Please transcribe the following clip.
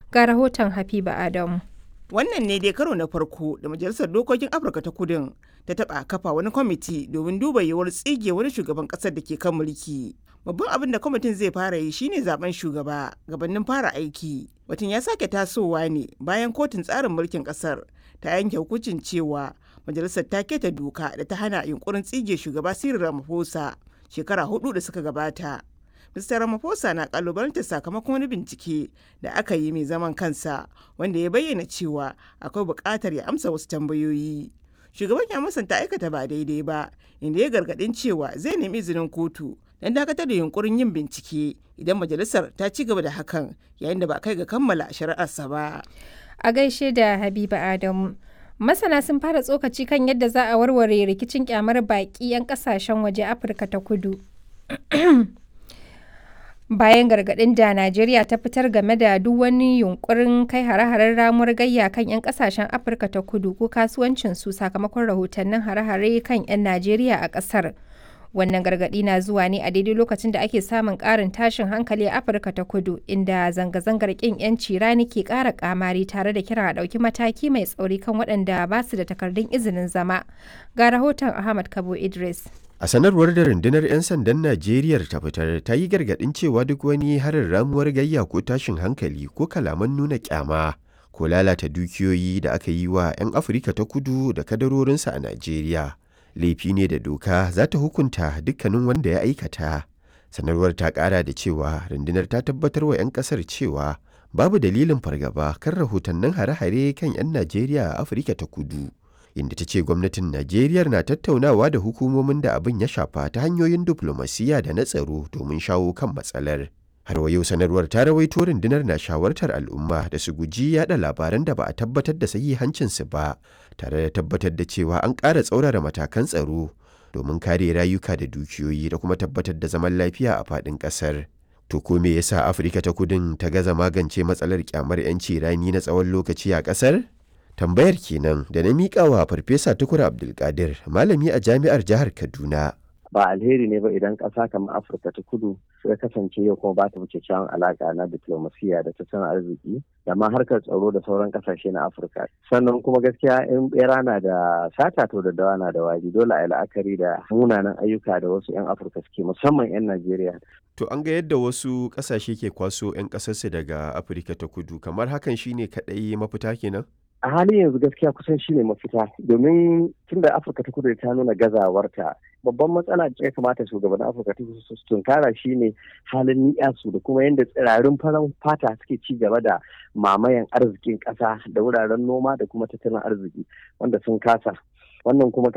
Ga rahoton Habiba Adamu. Wannan ne dai karo na farko da Majalisar Dokokin Afirka ta Kudin ta taɓa kafa wani kwamiti domin duba yiwuwar tsige wani shugaban ƙasar da ke kan mulki. Babban abin da kwamitin zai fara yi shine zaben shugaba gabanin fara aiki. Batun ya sake tasowa ne bayan kotun tsarin mulkin ƙasar ta yanke hukuncin cewa majalisar ta keta doka da ta hana yunkurin tsige shugaba Cyril Ramaphosa shekara hudu da suka gabata. Mr. Ramaphosa na kalubalantar sakamakon wani bincike da aka yi mai zaman kansa wanda ya bayyana cewa akwai buƙatar ya amsa wasu tambayoyi. Shugaban ya musanta aikata ba daidai ba, inda ya gargaɗin cewa zai nemi izinin kotu don dakatar da yunkurin yin bincike idan majalisar ta ci gaba da hakan yayin da ba kai ga kammala shari'arsa ba. A gaishe da Habiba Adamu. Masana sun fara tsokaci kan yadda za a warware rikicin kyamar baƙi 'yan ƙasashen waje Afirka ta kudu. bayan gargaɗin da Najeriya ta fitar game da duk wani yunkurin kai hare-haren ramuwar gayya kan 'yan kasashen Afirka ta kudu ko kasuwancin su sakamakon rahotannin hare-hare kan 'yan Najeriya a ƙasar. Wannan gargaɗi na zuwa ne a daidai lokacin da ake samun ƙarin tashin hankali a Afirka ta kudu inda zanga-zangar ƙin 'yanci rani ke ƙara ƙamari tare da kiran a ɗauki mataki mai tsauri kan waɗanda ba su da takardun izinin zama. Ga rahoton Ahmad Kabo Idris. A sanarwar da rundunar 'yan sandan Najeriya ta fitar ta yi gargaɗin cewa duk wani harin ramuwar gayya ko tashin hankali ko kalaman nuna kyama ko lalata dukiyoyi da aka yi wa 'yan Afirka ta kudu da kadarorinsa a Najeriya. Laifi ne da doka za ta hukunta dukkanin wanda ya aikata. Sanarwar ta ƙara da cewa rundunar ta tabbatar wa 'yan ƙasar cewa babu dalilin fargaba kan rahotannin hare-hare kan 'yan Najeriya a Afirka ta kudu. inda ta ce gwamnatin Najeriya na tattaunawa da hukumomin da abin ya shafa ta hanyoyin diflomasiyya da na tsaro domin shawo kan matsalar. Har wa yau sanarwar ta rawaito rundunar na shawartar al'umma da su guji yada labaran da ba a tabbatar da sahihancinsu ba, tare da tabbatar da cewa an ƙara tsaurara matakan tsaro domin kare rayuka da dukiyoyi da kuma tabbatar da zaman lafiya a faɗin ƙasar. To ko me yasa Afirka ta kudin ta gaza magance matsalar kyamar 'yanci rani na tsawon lokaci a ƙasar? tambayar kenan da na miƙa wa farfesa tukur abdulkadir malami a jami'ar jihar kaduna ba alheri ne ba idan ƙasa kamar afirka ta kudu suka kasance yau kuma ba ta wuce kyawun alaƙa na diplomasiya da tattalin arziki da ma harkar tsaro da sauran ƙasashe na afirka sannan kuma gaskiya in bera na da sata to da dawa na da wari dole a yi la'akari da munanan ayyuka da wasu 'yan afirka suke musamman 'yan najeriya to an ga yadda wasu ƙasashe ke kwaso 'yan ƙasarsu daga afirka ta kudu kamar hakan shine kaɗai mafita kenan a halin yanzu gaskiya kusan shine mafita domin tun da afirka ta kudu ta nuna gazawarta babban matsala da ya kamata shugaban afirka ta kudu su tunkara shine halin ni'yasu da kuma yadda tsirarin farar fata suke ci gaba da mamayan arzikin ƙasa da wuraren noma da kuma tattalin arziki wanda sun kasa wannan kuma